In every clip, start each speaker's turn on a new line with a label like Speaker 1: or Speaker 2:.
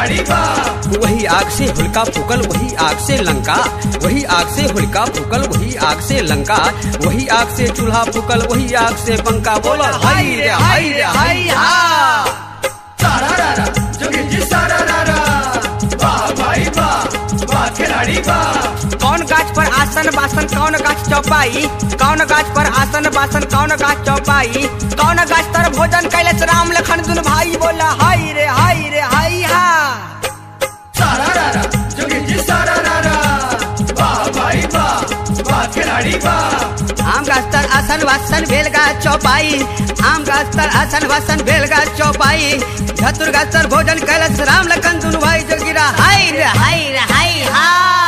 Speaker 1: खिलाड़ी बा
Speaker 2: वही आग से हुलका फूकल वही आग से लंका वही आग से हुलका फूकल वही आग से लंका वही आग से चूल्हा फूकल वही आग से पंखा बोला हाय रे हाय रे हाय हा
Speaker 1: सारा रारा जोगी जी सारा रारा वाह भाई वाह वाह खिलाड़ी बा
Speaker 2: कौन गाछ पर आसन बासन कौन गाछ चौपाई कौन गाछ पर आसन बासन कौन गाछ चौपाई कौन गाछ तर भोजन कैलस राम लखन दुन भाई बोला हाय रे हाय रे हाय हा
Speaker 1: सारा रारा जोगी जी सारा रारा वाह भाई वाह वाह खिलाड़ी बा
Speaker 2: आम गाछ तर आसन वासन भेल गाछ चौपाई आम गाछ तर आसन वासन भेल गाछ चौपाई धतुर गाछ तर भोजन कैलस राम लखन दुन भाई जोगिरा हाय रे हाय रे हाय हा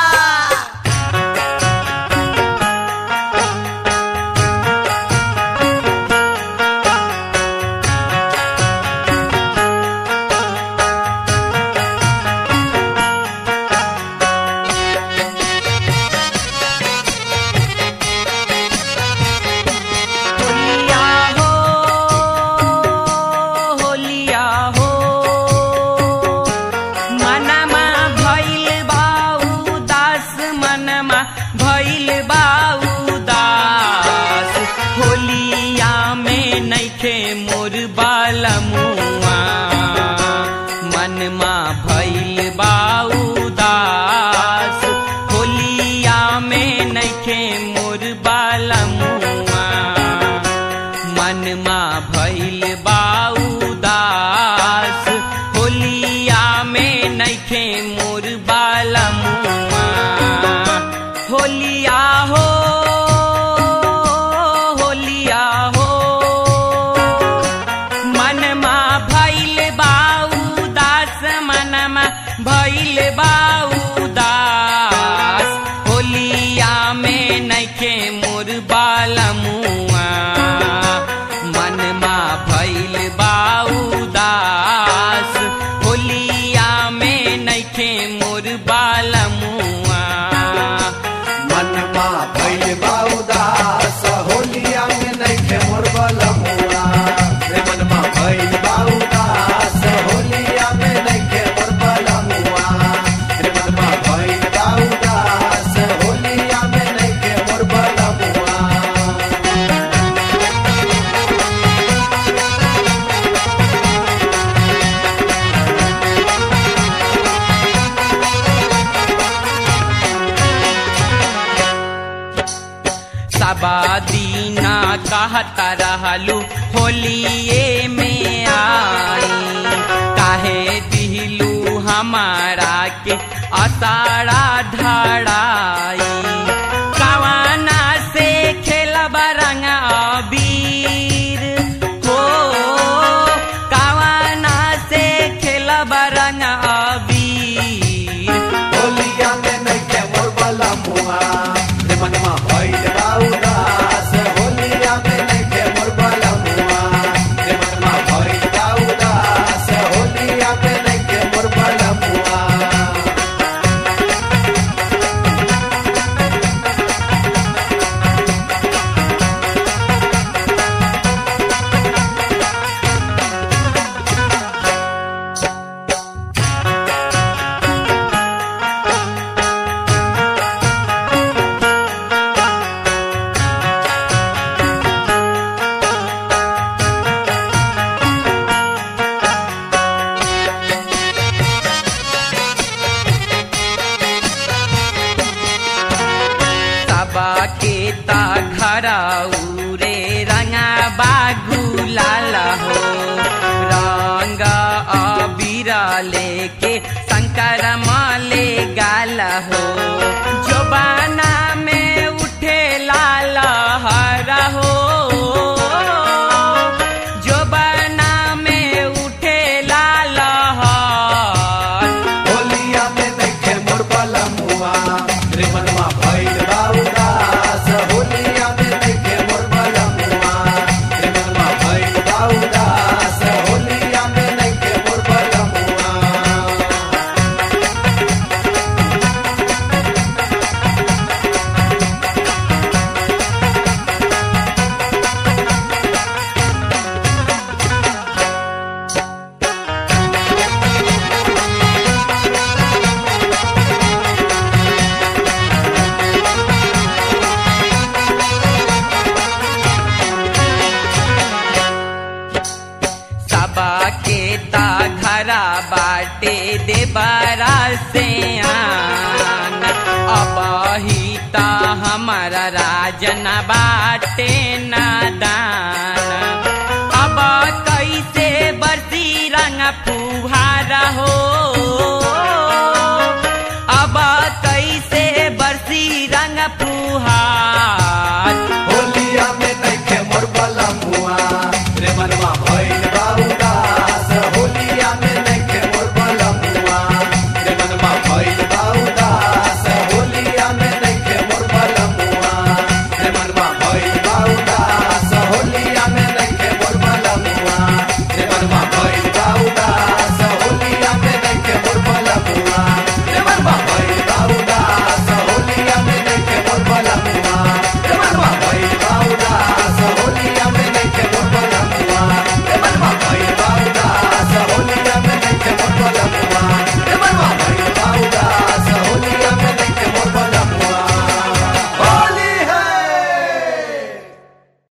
Speaker 3: होलिया हो होलिया हो मनमा भइल बाऊ दास मनमा भइल बाऊ दास होलिया में नैखे मोर बालमुआ मनमा भइल बाऊ दास होलिया में नैखे मोर बालमुआ मनमा भइल बाऊ दास होलिया में नैखे मोर बालमुआ होलिया हो होलिया हो मनमा भइल बाऊ दास मनमा भइल बाऊ दास होलिया में नैखे मोर बालमुआ मनमा भइल बाऊ दास होलिया में नैखे मोर बालमुआ
Speaker 1: मनमा भइल बाउदास होलिया में नइखे मोर बलमुआ रे मनमा भइल बाउदास होलिया में नइखे मोर बलमुआ रे मनमा भइल बाउदास होलिया में नइखे मोर बलमुआ
Speaker 3: सबा दीना कहता रहलू होलिए में आई काहे दिलू हमारा के असारा धड़ाई कवाना से खेलब रंग अबीर हो कवाना से खेलब रंग अबीर
Speaker 1: होलिया में नइखे मोर बलमुआ रे मनमा भइल बाउदास होलिया में नइखे मोर बलमुआ रे मनमा भइल बाउदास होलिया में नइखे मोर बलमुआ
Speaker 3: सबा के ता घराऊ रे रंगा बागु लाला हो रंग अबीरा लेके शंकर माले गाला हो जोबाना में उठे लाला हरा हो जोबाना में उठे लाला हर
Speaker 1: होलिया में नइखे मोर बलमुआ रे मनमा भइल बाउदास होलिया में नइखे मोर बलमुआ रे मनमा भइल बाउदास होलिया में नइखे मोर बलमुआ
Speaker 3: बाटे देबारा से आन अब ही ता हमारा राजन बाटे नादान अब कैसे बरसी रंग फुहारा हो अब कैसे बरसी रंग फुहार
Speaker 1: होलिया में नइखे मोर बलमुआ रे मनवा